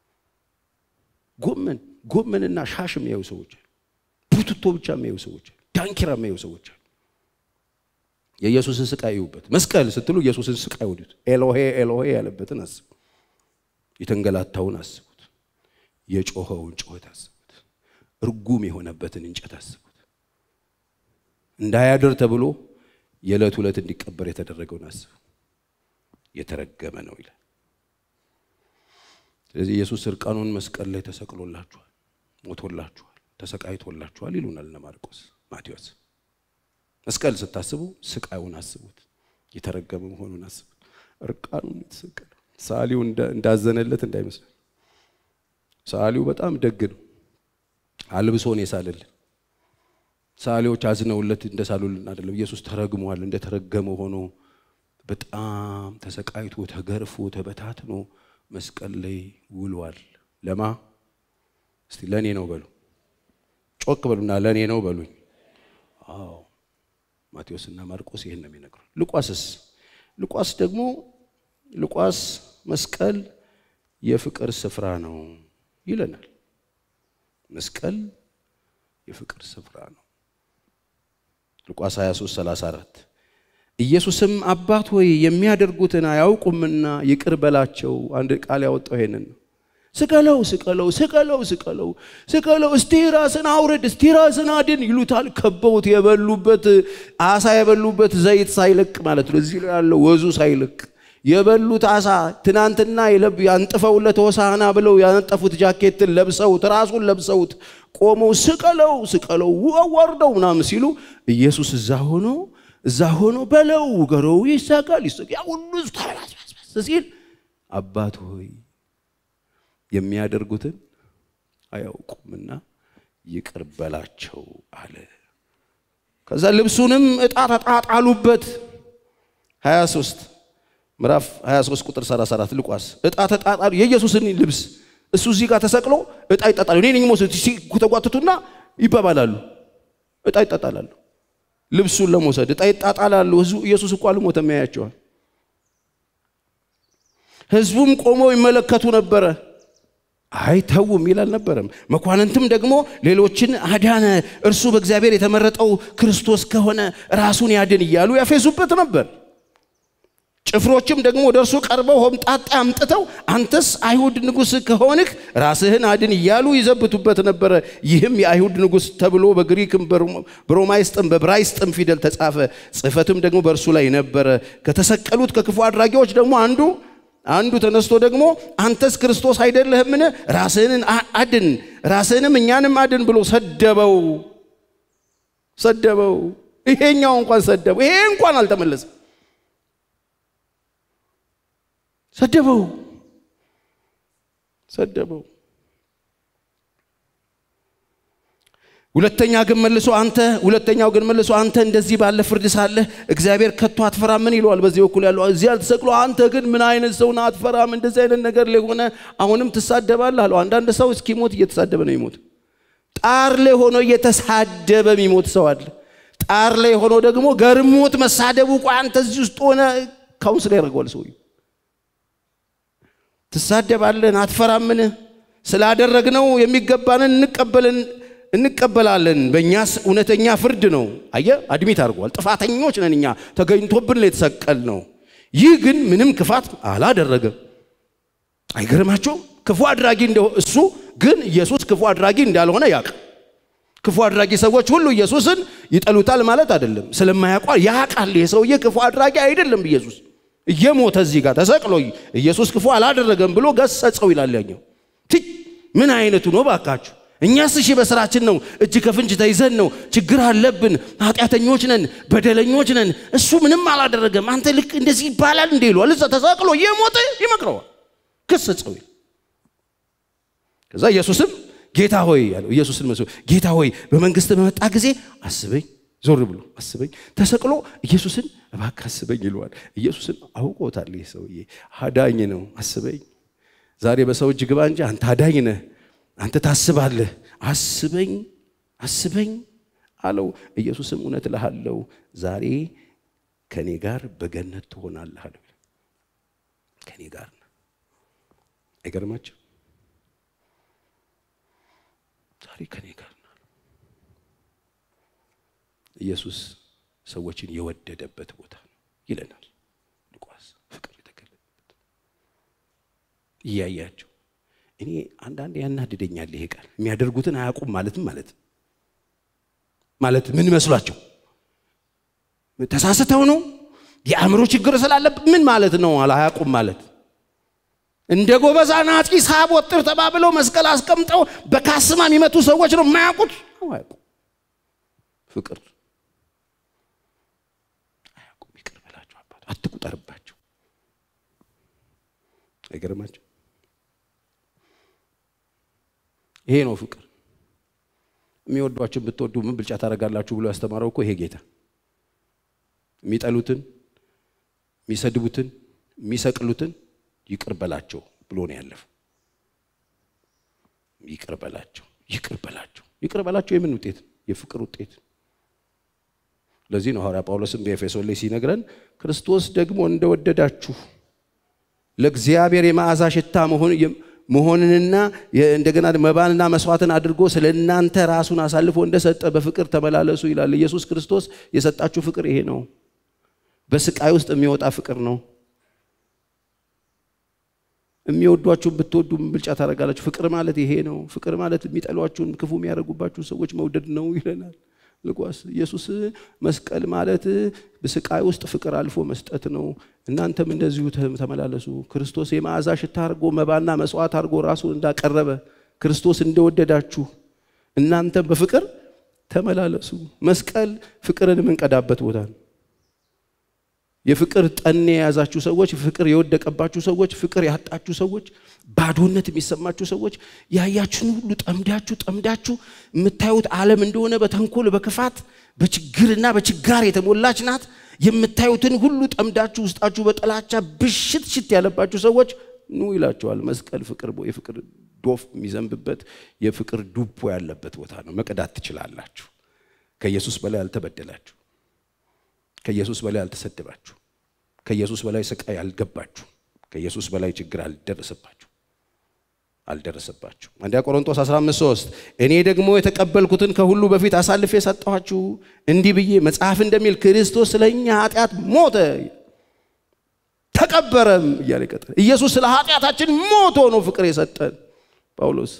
ጎመን ጎመንና ሻሽ የሚያዩ ሰዎች አሉ። ቡትቶ ብቻ የሚያዩ ሰዎች አሉ። ዳንኪራ የሚያዩ ሰዎች አሉ። የኢየሱስን ስቃይ ይዩበት። መስቀል ስትሉ ኢየሱስን ስቃይ ወዱት። ኤሎሄ ኤሎሄ ያለበትን አስቡ። የተንገላታውን አስቡት። የጮኸውን ጩኸት አስቡት። እርጉም የሆነበትን እንጨት አስቡት። እንዳያድር ተብሎ የዕለት ዕለት እንዲቀበር የተደረገውን አስቡ። የተረገመ ነው ይላል። ስለዚህ ኢየሱስ እርቃኑን መስቀል ላይ ተሰቅሎላችኋል፣ ሞቶላችኋል፣ ተሰቃይቶላችኋል ይሉናል እነ ማርቆስ፣ ማቴዎስ። መስቀል ስታስቡ ስቃዩን አስቡት፣ የተረገመ መሆኑን አስቡት። እርቃኑን የተሰቀለው ሰዓሊው እንዳዘነለት እንዳይመስላል። ሰዓሊው በጣም ደግ ነው። አልብሶን የሳለልን ሰዓሊዎች አዝነውለት እንደሳሉልን አይደለም። ኢየሱስ ተረግሟል። እንደተረገመ ሆኖ በጣም ተሰቃይቶ ተገርፎ ተበታትኖ መስቀል ላይ ውሏል። ለማ እስቲ ለእኔ ነው በሉ፣ ጮክ በሉና ለእኔ ነው በሉኝ። አዎ ማቴዎስና ማርቆስ ይህን ነው የሚነግሩ። ሉቃስስ ሉቃስ ደግሞ ሉቃስ መስቀል የፍቅር ስፍራ ነው ይለናል። መስቀል የፍቅር ስፍራ ነው። ሉቃስ 23 34 ኢየሱስም አባት ሆይ የሚያደርጉትን አያውቁምና ይቅር በላቸው። አንድ ቃል ያወጣው ይሄንን ነው። ስቀለው ስቀለው ስቀለው ስቀለው ስቀለው፣ እስቲ ራስን አውርድ፣ እስቲ ራስን አድን ይሉታል። ከበውት የበሉበት አሳ የበሉበት ዘይት ሳይለቅ ማለት ነው። እዚህ ላይ ያለው ወዙ ሳይለቅ የበሉት አሳ ትናንትና ያንጥፈውለት ሆሳዕና ብለው ያነጠፉት ጃኬትን ለብሰውት ራሱን ለብሰውት ቆመው ስቀለው ስቀለው ወርደው ምናምን ሲሉ ኢየሱስ እዛ ሆኖ እዛ ሆኖ በለው ገረው ይሳቃል ይሳቅ ያ ሁሉ ተበላስበስ ሲል አባት ሆይ የሚያደርጉትን አያውቁምና ይቅር በላቸው አለ። ከዛ ልብሱንም ዕጣ ተጣጣሉበት 23 ምዕራፍ 23 ቁጥር 34 ሉቃስ ዕጣ ተጣጣሉ። የኢየሱስን ልብስ እሱ እዚህ ጋር ተሰቅሎ ዕጣ ይጣጣሉ። እኔ ነኝ ሞት ሲተጓትቱና ይባባላሉ። ዕጣ ይጣጣላሉ። ልብሱን ለመውሰድ ዕጣ ይጣጣላሉ። ኢየሱስ እኮ አልሞተም፣ ያያቸዋል። ሕዝቡም ቆመው ይመለከቱ ነበረ። አይ ተው የሚል አልነበረም። መኳንንትም ደግሞ ሌሎችን አዳነ፣ እርሱ በእግዚአብሔር የተመረጠው ክርስቶስ ከሆነ ራሱን ያድን እያሉ ያፌዙበት ነበር። ጭፍሮችም ደግሞ ወደ እርሱ ቀርበው ሆምጣጤ አምጥተው አንተስ አይሁድ ንጉሥ ከሆንህ ራስህን አድን እያሉ ይዘብቱበት ነበረ። ይህም የአይሁድ ንጉሥ ተብሎ በግሪክም በሮማይስጥም በብራይስጥም ፊደል ተጻፈ። ጽሕፈትም ደግሞ በእርሱ ላይ ነበረ። ከተሰቀሉት ከክፉ አድራጊዎች ደግሞ አንዱ አንዱ ተነስቶ ደግሞ አንተስ ክርስቶስ አይደለህምን? ራስህን አድን፣ ራስህንም እኛንም አድን ብሎ ሰደበው ሰደበው። ይሄኛው እንኳን ሰደበው። ይሄ እንኳን አልተመለሰም። ሰደበው ሰደበው። ሁለተኛ ግን መልሶ አንተ ሁለተኛው ግን መልሶ አንተ እንደዚህ ባለ ፍርድ ሳለህ እግዚአብሔር ከቶ አትፈራምን ይለዋል። በዚህ በኩል ያለው እዚያ ተሰቅሎ አንተ ግን ምን አይነት ሰው ነህ? አትፈራም? እንደዚህ አይነት ነገር ላይ ሆነ አሁንም ትሳደባለህ አለው። አንዳንድ ሰው እስኪሞት እየተሳደበ ነው የሚሞት። ጣር ላይ ሆኖ እየተሳደበ የሚሞት ሰው አለ። ጣር ላይ ሆኖ ደግሞ ገርሞት መሳደቡ ቆይ አንተ እዚህ ውስጥ ሆነ ካውንስል ያደርገዋል ሰውዬው። ትሳደባለን አትፈራምን? ስላደረግነው የሚገባንን እንቀበልን እንቀበላለን። በእኛስ እውነተኛ ፍርድ ነው። አየ አድሚት አድርጓል። ጥፋተኞች ነን እኛ ተገኝቶብን የተሰቀል ነው። ይህ ግን ምንም ክፋት አላደረገም። አይገርማቸውም? ክፉ አድራጊ እንደው እሱ ግን ኢየሱስ ክፉ አድራጊ እንዳልሆነ ያውቅ። ክፉ አድራጊ ሰዎች ሁሉ ኢየሱስን ይጠሉታል ማለት አይደለም። ስለማያውቋ ያውቃል። የሰውዬ ክፉ አድራጊ አይደለም ኢየሱስ እየሞተ እዚህ ጋር ተሰቅሎ ኢየሱስ ክፉ አላደረገም ብሎ ገሰጸው ይላል ያኛው። ምን አይነቱ ነው ባካችሁ? እኛስ እሺ በስራችን ነው፣ እጅ ከፍንጅ ተይዘን ነው፣ ችግር አለብን፣ ኃጢአተኞች ነን፣ በደለኞች ነን። እሱ ምንም አላደረገም። አንተ ልክ እንደዚህ ይባላል እንዴ ይለዋል። እዛ ተሰቅሎ እየሞተ ይመክረዋል፣ ገሰጸው። ከዛ ኢየሱስም ጌታ ሆይ ያለው ኢየሱስን መስሎ ጌታ ሆይ በመንግስት በመጣ ጊዜ አስበኝ ዞር ብሎ አስበኝ። ተሰቅሎ ኢየሱስን እባክህ አስበኝ ይለዋል። ኢየሱስን አውቆታል። ይህ ሰውዬ አዳኝ ነው። አስበኝ፣ ዛሬ በሰው እጅ ግባ እንጂ አንተ አዳኝ ነህ፣ አንተ ታስባለህ። አስበኝ አስበኝ አለው። ኢየሱስም እውነት እልሃለሁ ዛሬ ከኔ ጋር በገነት ትሆናለህ አለው። ከኔ ጋር ነህ። አይገርማቸው? ዛሬ ከኔ ጋር ነህ። ኢየሱስ ሰዎችን የወደደበት ቦታ ነው ይለናል ሉቃስ። ፍቅር የተገለጠበት እያያቸው እኔ አንዳንድ ያናድደኛል ይሄ ቃል የሚያደርጉትን አያውቁም ማለትም ማለት ማለት ምን መስሏቸው ተሳስተው ነው የአእምሮ ችግር ስላለብን ምን ማለት ነው አያውቁም ማለት እንደ ጎበዝ አናጺ ሳብ ወጥር ተባብለው መስቀል አስቀምጠው በካስማ የሚመቱ ሰዎች ነው የማያውቁት አያውቁም ፍቅር አያውቁም ይቅር በላቸው አባት አትቁጠርባቸው አይገርማቸው ይሄ ነው ፍቅር የሚወዷችሁን ብትወዱ ምን ብልጫ ታደርጋላችሁ ብሎ ያስተማረው እኮ ይሄ ጌታ የሚጠሉትን የሚሰድቡትን የሚሰቅሉትን ይቅር በላቸው ብሎ ነው ያለፈው ይቅር በላቸው ይቅር በላቸው ይቅር በላቸው የምን ውጤት የፍቅር ውጤት ለዚህ ነው ሐዋርያ ጳውሎስም በኤፌሶን ላይ ሲነግረን ክርስቶስ ደግሞ እንደወደዳችሁ ለእግዚአብሔር የመዓዛ ሽታ መሆን መሆንንና እንደገና መባንና መስዋዕትን አድርጎ ስለ እናንተ ራሱን አሳልፎ እንደሰጠ በፍቅር ተመላለሱ ይላል። ኢየሱስ ክርስቶስ የሰጣችሁ ፍቅር ይሄ ነው። በስቃይ ውስጥ የሚወጣ ፍቅር ነው። የሚወዷችሁን ብትወዱ ምን ብልጫ ታደርጋላችሁ? ፍቅር ማለት ይሄ ነው። ፍቅር ማለት የሚጠሏችሁን ክፉ የሚያደርጉባችሁን ሰዎች መውደድ ነው ይለናል ልጓስ ኢየሱስ መስቀል ማለት በስቃይ ውስጥ ፍቅር አልፎ መስጠት ነው። እናንተም እንደዚሁ ተመላለሱ። ክርስቶስ የመዓዛ ሽታ አድርጎ መባና መስዋዕት አድርጎ ራሱን እንዳቀረበ ክርስቶስ እንደወደዳችሁ እናንተም በፍቅር ተመላለሱ። መስቀል ፍቅርን የምንቀዳበት ቦታ ነው። የፍቅር ጠኔ የያዛችሁ ሰዎች፣ ፍቅር የወደቀባችሁ ሰዎች፣ ፍቅር ያጣችሁ ሰዎች፣ ባዶነት የሚሰማችሁ ሰዎች ያያችሁን ሁሉ ጠምዳችሁ ጠምዳችሁ የምታዩት ዓለም እንደሆነ በተንኮል በክፋት በችግርና በችጋር የተሞላች ናት። የምታዩትን ሁሉ ጠምዳችሁ ውስጣችሁ በጥላቻ ብሽት ሽት ያለባችሁ ሰዎች ኑ ይላቸዋል። መስቀል ፍቅር የፍቅር ዶፍ የሚዘንብበት የፍቅር ዱቦ ያለበት ቦታ ነው። መቅዳት ትችላላችሁ። ከኢየሱስ በላይ አልተበደላችሁ። ከኢየሱስ በላይ አልተሰደባችሁ። ከኢየሱስ በላይ ስቃይ አልገባችሁ። ከኢየሱስ በላይ ችግር አልደረሰባችሁ አልደረሰባችሁ። አንደኛ ቆሮንቶስ 15፥3 እኔ ደግሞ የተቀበልኩትን ከሁሉ በፊት አሳልፌ የሰጠኋችሁ እንዲህ ብዬ መጽሐፍ እንደሚል ክርስቶስ ስለ እኛ ኃጢአት ሞተ ተቀበረም እያለ ይቀጥላል። ኢየሱስ ስለ ኃጢአታችን ሞቶ ነው ፍቅር የሰጠን ጳውሎስ።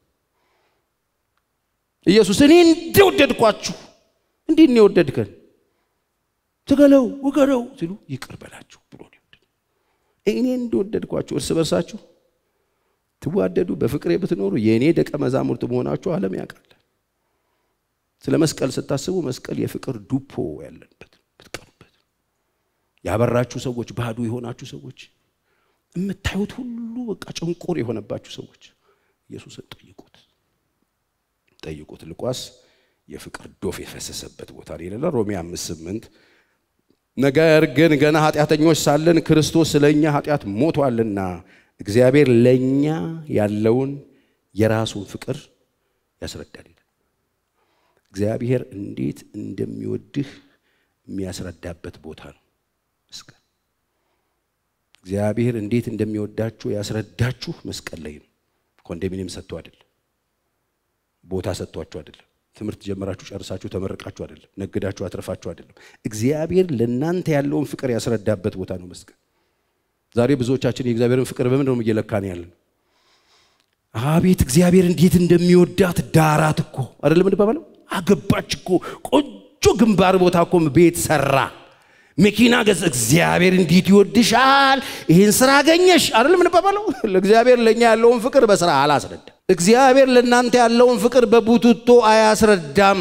ኢየሱስ እኔ እንደወደድኳችሁ እንዲህ ነው የወደድከን ትገለው ውገረው ሲሉ ይቅር በላችሁ ብሎ እኔ እንደወደድኳችሁ እርስ በርሳችሁ ትዋደዱ በፍቅሬ ብትኖሩ የእኔ ደቀ መዛሙርት መሆናችሁ ዓለም ያውቃል። ስለ መስቀል ስታስቡ መስቀል የፍቅር ዱፖ ያለበት ብትቀሩበት፣ ያበራችሁ ሰዎች፣ ባዶ የሆናችሁ ሰዎች፣ የምታዩት ሁሉ በቃ ጭንቁር የሆነባችሁ ሰዎች ኢየሱስን ጠይቁት፣ ጠይቁት። ልቋስ የፍቅር ዶፍ የፈሰሰበት ቦታ ነው ይላል ሮሜ አምስት ስምንት ነገር ግን ገና ኃጢአተኞች ሳለን ክርስቶስ ስለ እኛ ኃጢአት ሞቷልና እግዚአብሔር ለእኛ ያለውን የራሱን ፍቅር ያስረዳል ይላል። እግዚአብሔር እንዴት እንደሚወድህ የሚያስረዳበት ቦታ ነው መስቀል። እግዚአብሔር እንዴት እንደሚወዳችሁ ያስረዳችሁ መስቀል ላይ ነው። ኮንዶሚኒየም ሰጥቶ አይደለም፣ ቦታ ሰጥቷችሁ አይደለም፣ ትምህርት ጀመራችሁ ጨርሳችሁ ተመረቃችሁ አይደለም፣ ነግዳችሁ አትረፋችሁ አይደለም። እግዚአብሔር ለእናንተ ያለውን ፍቅር ያስረዳበት ቦታ ነው መስቀል። ዛሬ ብዙዎቻችን የእግዚአብሔርን ፍቅር በምን ነው እየለካን ያለን? አቤት እግዚአብሔር እንዴት እንደሚወዳት ዳራት እኮ አይደለም እንባባለው። አገባች እኮ ቆንጆ ግንባር ቦታ እኮ ቤት ሰራ፣ መኪና ገዛ። እግዚአብሔር እንዴት ይወድሻል፣ ይህን ስራ አገኘሽ አይደለም እንባባለው። ለእግዚአብሔር ለእኛ ያለውን ፍቅር በስራ አላስረዳም። እግዚአብሔር ለእናንተ ያለውን ፍቅር በቡትቶ አያስረዳም።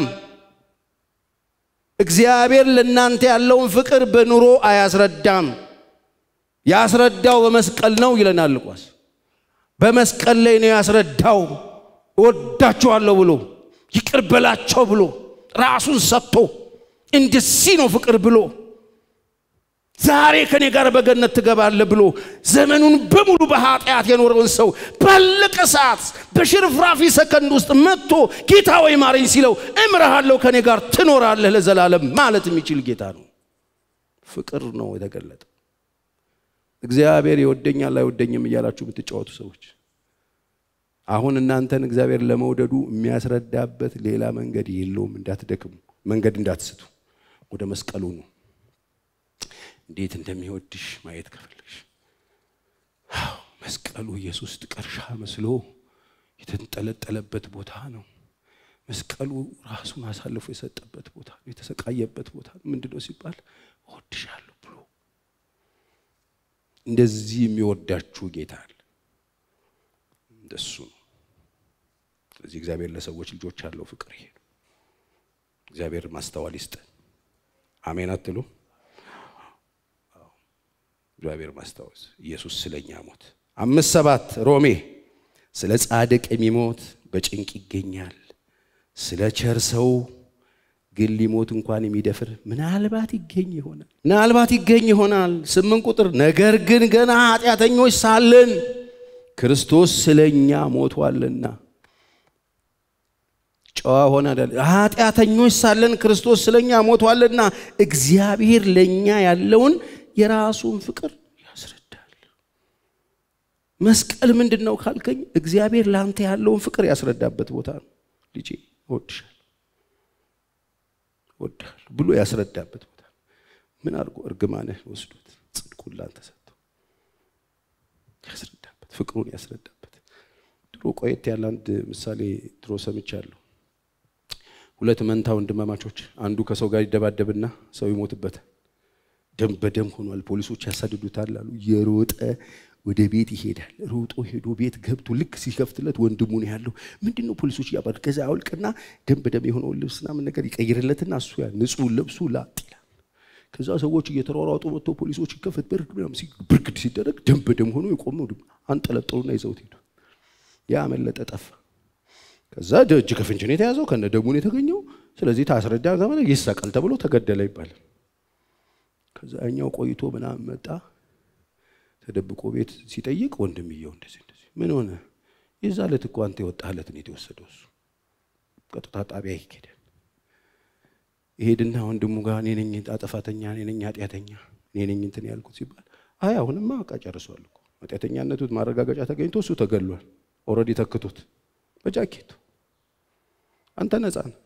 እግዚአብሔር ለእናንተ ያለውን ፍቅር በኑሮ አያስረዳም። ያስረዳው በመስቀል ነው ይለናል ሉቃስ። በመስቀል ላይ ነው ያስረዳው። እወዳችኋለሁ ብሎ ይቅር በላቸው ብሎ ራሱን ሰጥቶ እንደዚህ ነው ፍቅር ብሎ ዛሬ ከኔ ጋር በገነት ትገባለህ ብሎ ዘመኑን በሙሉ በኃጢአት የኖረውን ሰው ባለቀ ሰዓት በሽርፍራፊ ሰከንድ ውስጥ መጥቶ ጌታ ወይ ማረኝ ሲለው እምርሃለሁ ከኔ ጋር ትኖራለህ ለዘላለም ማለት የሚችል ጌታ ነው። ፍቅር ነው የተገለጠ። እግዚአብሔር ይወደኛል አይወደኝም እያላችሁ የምትጫወቱ ሰዎች አሁን እናንተን እግዚአብሔር ለመውደዱ የሚያስረዳበት ሌላ መንገድ የለውም። እንዳትደክሙ፣ መንገድ እንዳትስቱ፣ ወደ መስቀሉ ነው። እንዴት እንደሚወድሽ ማየት ከፈለግሽ መስቀሉ ኢየሱስ ጥቀርሻ መስሎ የተንጠለጠለበት ቦታ ነው። መስቀሉ ራሱን አሳልፎ የሰጠበት ቦታ ነው። የተሰቃየበት ቦታ ነው። ምንድን ነው ሲባል እወድሻለሁ ብሎ እንደዚህ የሚወዳችሁ ጌታ አለ። እንደሱ ነው። ስለዚህ እግዚአብሔር ለሰዎች ልጆች ያለው ፍቅር ይሄ ነው። እግዚአብሔር ማስተዋል ይስጠን። አሜን አትሉ? እግዚአብሔር ማስታወስ ኢየሱስ ስለኛ ሞት አምስት ሰባት ሮሜ ስለ ጻድቅ የሚሞት በጭንቅ ይገኛል፣ ስለ ቸር ሰው ግን ሊሞት እንኳን የሚደፍር ምናልባት ይገኝ ይሆናል ምናልባት ይገኝ ይሆናል። ስምንት ቁጥር ነገር ግን ገና ኃጢአተኞች ሳለን ክርስቶስ ስለኛ ሞቷልና ጨዋ ሆነ ኃጢአተኞች ሳለን ክርስቶስ ስለኛ ሞቷልና እግዚአብሔር ለእኛ ያለውን የራሱን ፍቅር ያስረዳል። መስቀል ምንድን ነው ካልከኝ፣ እግዚአብሔር ለአንተ ያለውን ፍቅር ያስረዳበት ቦታ ነው። ልጄ እወድሻለሁ እወድሃለሁ ብሎ ያስረዳበት ቦታ ነው። ምን አድርጎ እርግማንህ ወስዶት ጽድቁን ላንተ ሰጥቶ ያስረዳበት፣ ፍቅሩን ያስረዳበት። ድሮ ቆየት ያለ አንድ ምሳሌ ድሮ ሰምቻለሁ። ሁለት መንታ ወንድማማቾች አንዱ ከሰው ጋር ይደባደብና ሰው ይሞትበታል። ደም በደም ሆኗል። ፖሊሶች ያሳድዱታል አሉ። የሮጠ ወደ ቤት ይሄዳል። ሮጦ ሄዶ ቤት ገብቶ ልክ ሲከፍትለት ወንድሙ ነው ያለው። ምንድን ነው ፖሊሶች እያባሉ ከዛ አውልቅና ደም በደም የሆነውን ልብስ ምናምን ነገር ይቀይርለትና እሱ ያ ንጹህ ልብሱ ላጥ ይላል። ከዛ ሰዎች እየተሯሯጡ መጥቶ ፖሊሶች ይከፈት በርድ ምናምን ብርግድ ሲደረግ ደም በደም ሆኖ የቆመው አንጠለጠሉና ይዘውት ሄዱ። ያ አመለጠ፣ ጠፋ። ከዛ እጅ ከፍንጅ ነው የተያዘው፣ ከነ ደሙ ነው የተገኘው። ስለዚህ ታስረዳ ይሰቀል ተብሎ ተገደለ ይባላል። ከዛ እኛው ቆይቶ ምናምን መጣ። ተደብቆ ቤት ሲጠይቅ ወንድምየው እንደዚህ እንደዚህ ምን ሆነ? የዛ ዕለት እኮ አንተ የወጣህለት ነው የተወሰደው። እሱ ቀጥታ ጣቢያ ይሄዳል። ይሄድና ወንድሙ ጋር እኔ ነኝ አጠፋተኛ፣ እኔ ነኝ ኃጢአተኛ፣ እኔ ነኝ እንትን ያልኩት ሲባል አይ አሁንማ በቃ ጨርሷል እኮ ኃጢአተኛነቱት ማረጋገጫ ተገኝቶ እሱ ተገሏል። ኦልሬዲ ተክቶት በጃኬቱ አንተ ነፃ ነህ።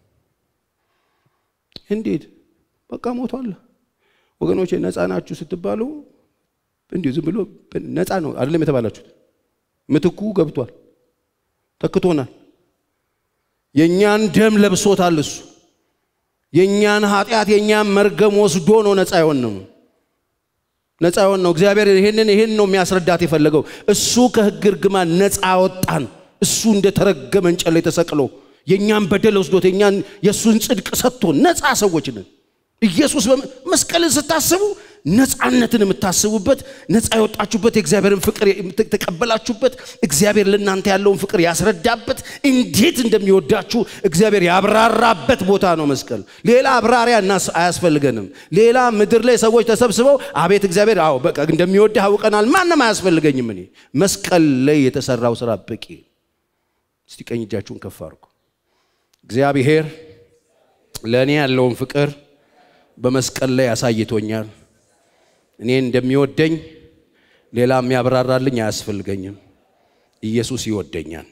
እንዴት በቃ ሞቷል። ወገኖቼ ነፃ ናችሁ ስትባሉ እንዲሁ ዝም ብሎ ነፃ ነው አይደለም የተባላችሁት። ምትኩ ገብቷል፣ ተክቶናል። የእኛን ደም ለብሶታል እሱ። የእኛን ኃጢአት የእኛን መርገም ወስዶ ነው ነፃ የሆን ነው። ነፃ የሆን ነው። እግዚአብሔር ይህንን ይህን ነው የሚያስረዳት የፈለገው። እሱ ከሕግ እርግማን ነፃ ወጣን። እሱ እንደተረገመ እንጨት ላይ ተሰቅሎ የእኛን በደል ወስዶት የእኛን የእሱን ጽድቅ ሰጥቶ ነፃ ሰዎች ነን። ኢየሱስ መስቀልን ስታስቡ ነፃነትን የምታስቡበት ነፃ የወጣችሁበት የእግዚአብሔርን ፍቅር የተቀበላችሁበት እግዚአብሔር ለእናንተ ያለውን ፍቅር ያስረዳበት እንዴት እንደሚወዳችሁ እግዚአብሔር ያብራራበት ቦታ ነው መስቀል። ሌላ አብራሪያ እናስ አያስፈልገንም። ሌላ ምድር ላይ ሰዎች ተሰብስበው አቤት እግዚአብሔር አዎ በቃ እንደሚወድህ አውቀናል፣ ማንም አያስፈልገኝም። እኔ መስቀል ላይ የተሰራው ስራ በቂ። እስቲ ቀኝ እጃችሁን ከፍ አድርጉ። እግዚአብሔር ለእኔ ያለውን ፍቅር በመስቀል ላይ አሳይቶኛል። እኔ እንደሚወደኝ ሌላ የሚያብራራልኝ አያስፈልገኝም። ኢየሱስ ይወደኛል።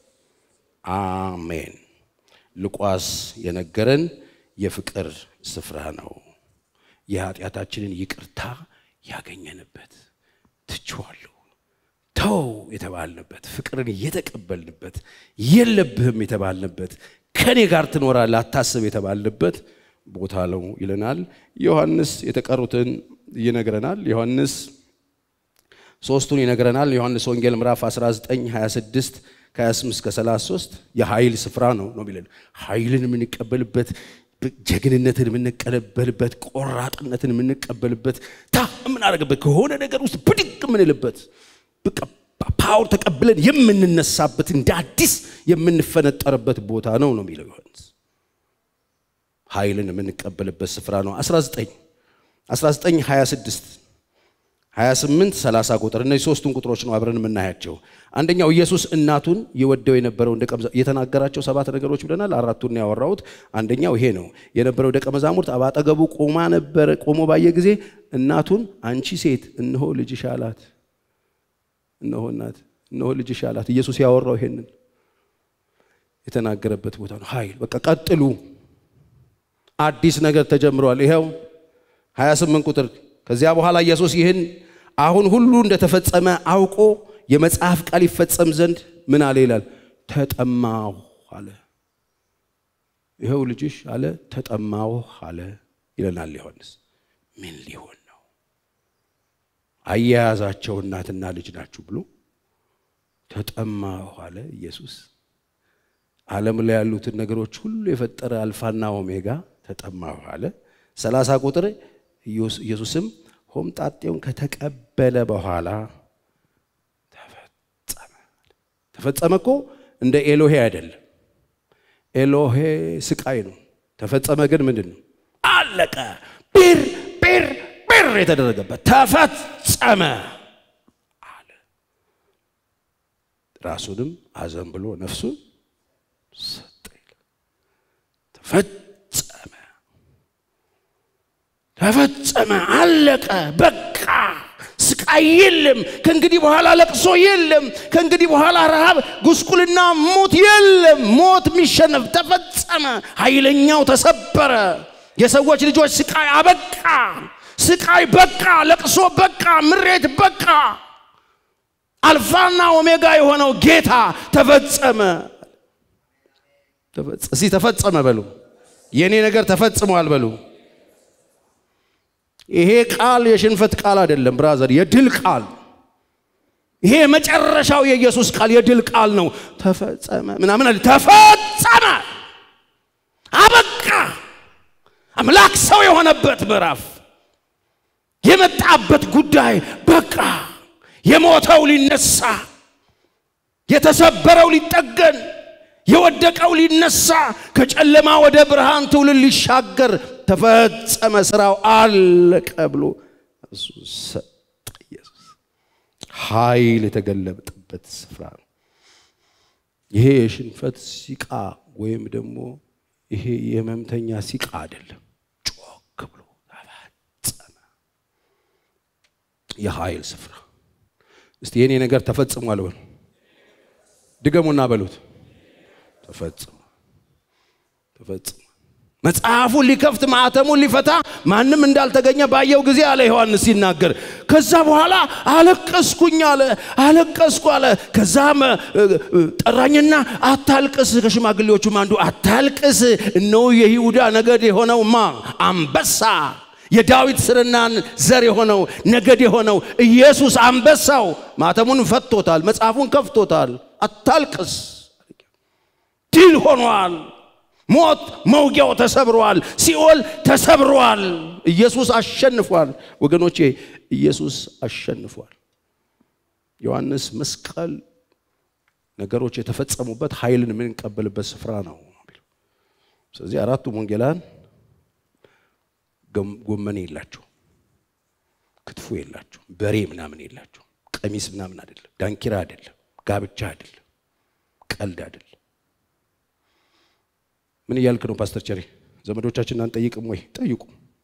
አሜን። ሉቃስ የነገረን የፍቅር ስፍራ ነው። የኃጢአታችንን ይቅርታ ያገኘንበት ትችዋለሁ ተው የተባልንበት ፍቅርን የተቀበልንበት የለብህም የተባልንበት ከኔ ጋር ትኖራለህ አታስብ የተባልንበት ቦታ ነው ይለናል። ዮሐንስ የተቀሩትን ይነግረናል። ዮሐንስ ሶስቱን ይነግረናል። ዮሐንስ ወንጌል ምዕራፍ 19 26 ከ28 እስከ 33 የኃይል ስፍራ ነው ነው የሚለን ኃይልን የምንቀበልበት ጀግንነትን የምንቀበልበት ቆራጥነትን የምንቀበልበት ታ የምናደርግበት ከሆነ ነገር ውስጥ ብድግ የምንልበት በቃ ፓወር ተቀብለን የምንነሳበት እንደ አዲስ የምንፈነጠርበት ቦታ ነው ነው የሚለው ዮሐንስ ኃይልን የምንቀበልበት ስፍራ ነው 19 19 26 28 30 ቁጥር እነዚህ ሶስቱን ቁጥሮች ነው አብረን የምናያቸው አንደኛው ኢየሱስ እናቱን የወደው የነበረው ደቀ መዛሙርት የተናገራቸው ሰባት ነገሮች ብለናል አራቱን ያወራሁት አንደኛው ይሄ ነው የነበረው ደቀ መዛሙርት አባጠገቡ ቆማ ነበረ ቆሞ ባየ ጊዜ እናቱን አንቺ ሴት እነሆ ልጅሽ አላት እነሆ እናት እነሆ ልጅሽ አላት ኢየሱስ ያወራው ይሄንን የተናገረበት ቦታ ነው ኃይል በቃ ቀጥሉ አዲስ ነገር ተጀምሯል ይኸው 28 ቁጥር ከዚያ በኋላ ኢየሱስ ይህን አሁን ሁሉ እንደተፈጸመ አውቆ የመጽሐፍ ቃል ይፈጸም ዘንድ ምን አለ ይላል ተጠማሁ አለ ይኸው ልጅሽ አለ ተጠማሁ አለ ይለናል ዮሐንስ ምን ሊሆን ነው አያያዛቸው እናትና ልጅ ናችሁ ብሎ ተጠማሁ አለ ኢየሱስ ዓለም ላይ ያሉትን ነገሮች ሁሉ የፈጠረ አልፋና ኦሜጋ ተጠማሁ አለ ሰላሳ ቁጥር ኢየሱስም ሆምጣጤውን ከተቀበለ በኋላ ተፈጸመ ተፈጸመ እኮ እንደ ኤሎሄ አይደለም ኤሎሄ ስቃይ ነው ተፈጸመ ግን ምንድን ነው አለቀ ቢር ቢር ቢር የተደረገበት ተፈጸመ አለ ራሱንም አዘን ብሎ ነፍሱን ሰጠ ተፈጸመ ተፈጸመ አለቀ በቃ ስቃይ የለም ከእንግዲህ በኋላ ለቅሶ የለም ከእንግዲህ በኋላ ረሃብ ጉስቁልና ሞት የለም ሞት የሚሸነፍ ተፈጸመ ኃይለኛው ተሰበረ የሰዎች ልጆች ስቃይ አበቃ ስቃይ በቃ ለቅሶ በቃ ምሬት በቃ አልፋና ኦሜጋ የሆነው ጌታ ተፈጸመ እስቲ ተፈጸመ በሉ የእኔ ነገር ተፈጽሟል በሉ ይሄ ቃል የሽንፈት ቃል አይደለም ብራዘር የድል ቃል ይሄ የመጨረሻው የኢየሱስ ቃል የድል ቃል ነው ተፈጸመ ምናምን አለ ተፈጸመ አበቃ አምላክ ሰው የሆነበት ምዕራፍ የመጣበት ጉዳይ በቃ የሞተው ሊነሳ የተሰበረው ሊጠገን የወደቀው ሊነሳ ከጨለማ ወደ ብርሃን ትውልድ ሊሻገር ተፈጸመ ስራው አለቀ ብሎ እሱ ሰጠ ኢየሱስ ኃይል የተገለጠበት ስፍራ ነው ይሄ የሽንፈት ሲቃ ወይም ደግሞ ይሄ የህመምተኛ ሲቃ አይደለም ጮክ ብሎ ተፈጸመ የኃይል ስፍራ እስቲ የኔ ነገር ተፈጽሟል በሉ ድገሙና በሉት ተፈጽሞ ተፈጽሞ መጽሐፉን ሊከፍት ማዕተሙን ሊፈታ ማንም እንዳልተገኘ ባየው ጊዜ አለ ዮሐንስ ሲናገር ከዛ በኋላ አለቀስኩኝ አለ አለቀስኩ አለ ከዛም ጠራኝና አታልቅስ ከሽማግሌዎቹም አንዱ አታልቅስ እነሆ የይሁዳ ነገድ የሆነው ማ አንበሳ የዳዊት ስርና ዘር የሆነው ነገድ የሆነው ኢየሱስ አንበሳው ማተሙን ፈቶታል፣ መጽሐፉን ከፍቶታል። አታልቅስ፣ ድል ሆኗል። ሞት መውጊያው ተሰብሯል። ሲኦል ተሰብሯል። ኢየሱስ አሸንፏል። ወገኖቼ ኢየሱስ አሸንፏል። ዮሐንስ መስቀል ነገሮች የተፈጸሙበት ኃይልን የምንቀበልበት ስፍራ ነው። ስለዚህ አራቱም ወንጌላን ጎመን የላቸው፣ ክትፎ የላቸው፣ በሬ ምናምን የላቸው፣ ቀሚስ ምናምን አይደለም፣ ዳንኪራ አይደለም፣ ጋብቻ አይደለም፣ ቀልድ አይደለም። ምን እያልክ ነው ፓስተር ቸሬ? ዘመዶቻችንን አንጠይቅም ወይ? ጠይቁ።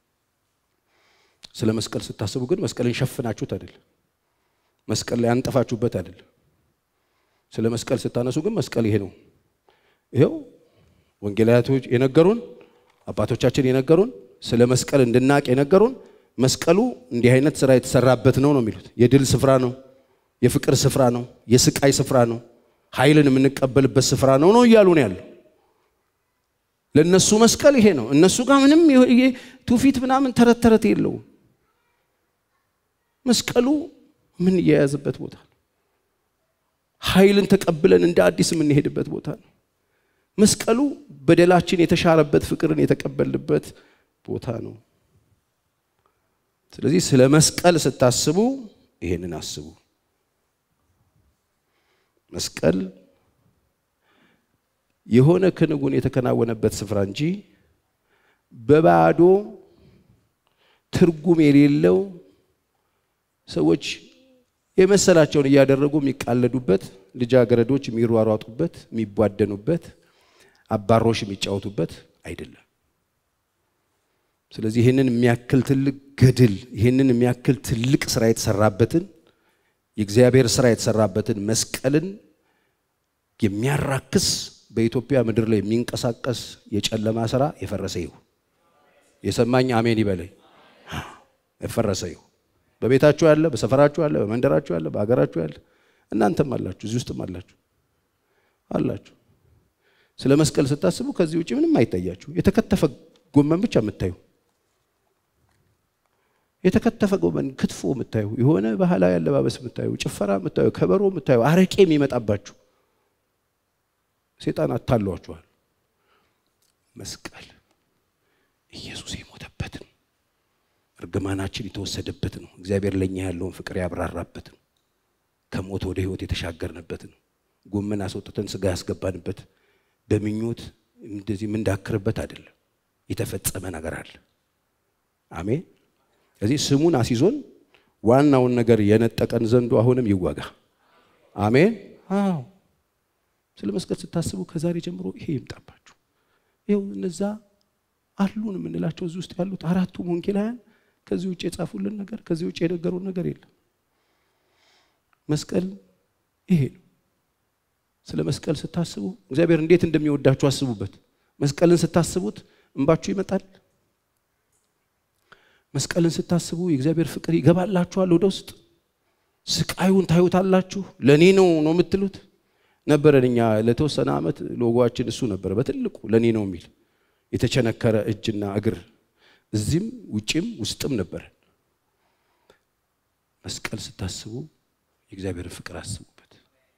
ስለ መስቀል ስታስቡ ግን መስቀልን ሸፍናችሁት አይደለም፣ መስቀል ላይ አንጠፋችሁበት አይደለም። ስለ መስቀል ስታነሱ ግን መስቀል ይሄ ነው። ይኸው ወንጌላያቶች የነገሩን አባቶቻችን የነገሩን ስለ መስቀል እንድናቅ የነገሩን መስቀሉ እንዲህ አይነት ስራ የተሰራበት ነው ነው የሚሉት። የድል ስፍራ ነው፣ የፍቅር ስፍራ ነው፣ የስቃይ ስፍራ ነው፣ ኃይልን የምንቀበልበት ስፍራ ነው ነው እያሉ ነው ያለው። ለእነሱ መስቀል ይሄ ነው። እነሱ ጋር ምንም ትውፊት ምናምን ተረት ተረት የለውም። መስቀሉ ምን እየያዝበት ቦታ ነው። ኃይልን ተቀብለን እንደ አዲስ የምንሄድበት ቦታ ነው። መስቀሉ በደላችን የተሻረበት ፍቅርን የተቀበልበት ቦታ ነው። ስለዚህ ስለ መስቀል ስታስቡ ይሄንን አስቡ። መስቀል የሆነ ክንውን የተከናወነበት ስፍራ እንጂ በባዶ ትርጉም የሌለው ሰዎች የመሰላቸውን እያደረጉ የሚቃለዱበት፣ ልጃገረዶች የሚሯሯጡበት፣ የሚቧደኑበት፣ አባሮሽ የሚጫወቱበት አይደለም። ስለዚህ ይህንን የሚያክል ትልቅ ገድል ይህንን የሚያክል ትልቅ ስራ የተሰራበትን የእግዚአብሔር ስራ የተሰራበትን መስቀልን የሚያራክስ በኢትዮጵያ ምድር ላይ የሚንቀሳቀስ የጨለማ ስራ የፈረሰ ይሁን። የሰማኝ አሜን ይበለኝ። የፈረሰ ይሁን። በቤታችሁ ያለ፣ በሰፈራችሁ ያለ፣ በመንደራችሁ ያለ፣ በሀገራችሁ ያለ እናንተም አላችሁ፣ እዚህ ውስጥም አላችሁ አላችሁ። ስለ መስቀል ስታስቡ ከዚህ ውጭ ምንም አይታያችሁ። የተከተፈ ጎመን ብቻ የምታዩ የተከተፈ ጎመን፣ ክትፎ የምታዩ የሆነ ባህላዊ አለባበስ የምታዩ ጭፈራ የምታዩ ከበሮ የምታዩ አረቄ የሚመጣባችሁ ሴጣን አታሏችኋል። መስቀል ኢየሱስ የሞተበት ነው። እርግማናችን የተወሰደበት ነው። እግዚአብሔር ለእኛ ያለውን ፍቅር ያብራራበት ነው። ከሞት ወደ ሕይወት የተሻገርንበት ነው። ጎመን አስወጥተን ስጋ ያስገባንበት በምኞት እንደዚህ የምንዳክርበት አይደለም። የተፈጸመ ነገር አለ። አሜን። ስለዚህ ስሙን አስይዞን ዋናውን ነገር የነጠቀን ዘንዱ አሁንም ይወጋ። አሜን። አዎ ስለ መስቀል ስታስቡ ከዛሬ ጀምሮ ይሄ ይምጣባችሁ። ይኸው እነዛ አሉን የምንላቸው እዚህ ውስጥ ያሉት አራቱም ወንጌላውያን ከዚህ ውጭ የጻፉልን ነገር ከዚህ ውጭ የነገሩን ነገር የለም። መስቀል ይሄ ነው። ስለ መስቀል ስታስቡ እግዚአብሔር እንዴት እንደሚወዳችሁ አስቡበት። መስቀልን ስታስቡት እንባችሁ ይመጣል። መስቀልን ስታስቡ የእግዚአብሔር ፍቅር ይገባላችኋል ወደ ውስጥ። ስቃዩን ታዩታላችሁ። ለእኔ ነው ነው የምትሉት ነበረን። እኛ ለተወሰነ ዓመት ሎጓችን እሱ ነበረ፣ በትልቁ ለእኔ ነው የሚል የተቸነከረ እጅና እግር እዚህም ውጭም ውስጥም ነበረን። መስቀል ስታስቡ የእግዚአብሔርን ፍቅር አስቡበት፣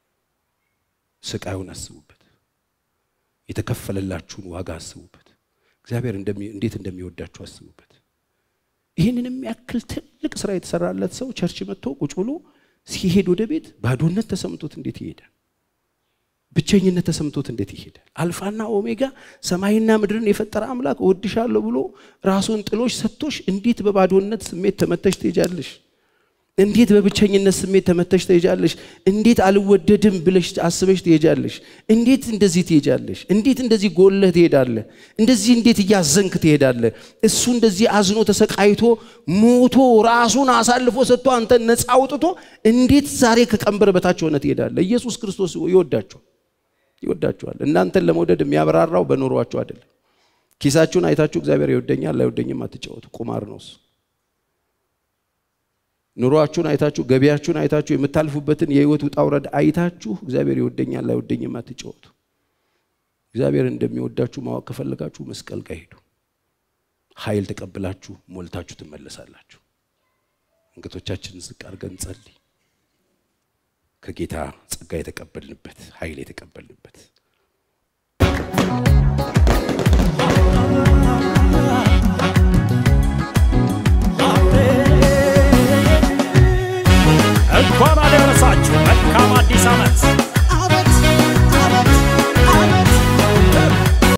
ስቃዩን አስቡበት፣ የተከፈለላችሁን ዋጋ አስቡበት፣ እግዚአብሔር እንዴት እንደሚወዳችሁ አስቡበት። ይህንን የሚያክል ትልቅ ስራ የተሰራለት ሰው ቸርች መጥቶ ቁጭ ብሎ ሲሄድ ወደ ቤት ባዶነት ተሰምቶት እንዴት ይሄዳል? ብቸኝነት ተሰምቶት እንዴት ይሄዳል? አልፋና ኦሜጋ ሰማይና ምድርን የፈጠረ አምላክ እወድሻለሁ ብሎ ራሱን ጥሎሽ ሰጥቶሽ እንዴት በባዶነት ስሜት ተመተሽ ትሄጃለሽ? እንዴት በብቸኝነት ስሜት ተመተሽ ትሄጃለሽ? እንዴት አልወደድም ብለሽ አስበሽ ትሄጃለሽ? እንዴት እንደዚህ ትሄጃለሽ? እንዴት እንደዚህ ጎለህ ትሄዳለህ? እንደዚህ እንዴት እያዘንክ ትሄዳለህ? እሱ እንደዚህ አዝኖ ተሰቃይቶ ሞቶ ራሱን አሳልፎ ሰጥቶ አንተን ነፃ አውጥቶ እንዴት ዛሬ ከቀንበር በታች ሆነ ትሄዳለህ? ኢየሱስ ክርስቶስ ይወዳችኋል ይወዳችኋል። እናንተን ለመውደድ የሚያበራራው በኑሯችሁ አይደለም። ኪሳችሁን አይታችሁ እግዚአብሔር ይወደኛል ላይወደኝም አትጫወቱ። ቁማር ነው እሱ። ኑሯችሁን አይታችሁ ገቢያችሁን አይታችሁ የምታልፉበትን የህይወት ውጣ ውረድ አይታችሁ እግዚአብሔር ይወደኛል ላይወደኝም አትጫወቱ። እግዚአብሔር እንደሚወዳችሁ ማወቅ ከፈለጋችሁ መስቀል ጋር ሄዱ። ኃይል ተቀብላችሁ ሞልታችሁ ትመለሳላችሁ። አንገቶቻችንን ዝቅ አድርገን ጸልይ። ከጌታ ጸጋ የተቀበልንበት ኃይል የተቀበልንበት